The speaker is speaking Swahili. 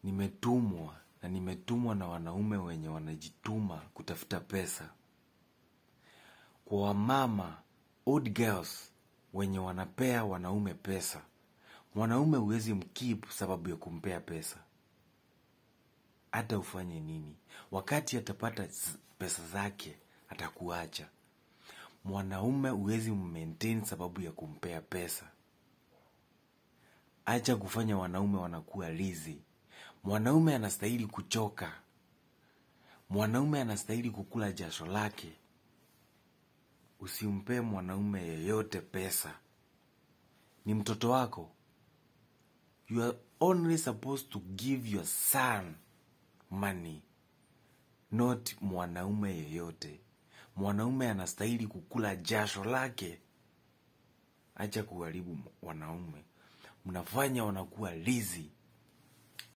nimetumwa na nimetumwa na wanaume wenye wanajituma kutafuta pesa kwa wamama old girls wenye wanapea wanaume pesa mwanaume huwezi mkip sababu ya kumpea pesa hata ufanye nini wakati atapata z- pesa zake atakuacha mwanaume huwezi mmaintain sababu ya kumpea pesa acha kufanya wanaume wanakuwa lizi mwanaume anastahili kuchoka mwanaume anastahili kukula jasho lake usimpee mwanaume yeyote pesa ni mtoto wako you are only supposed to give your son money not mwanaume yeyote mwanaume anastahili kukula jasho lake acha kuharibu wanaume mnafanya wanakuwa lizi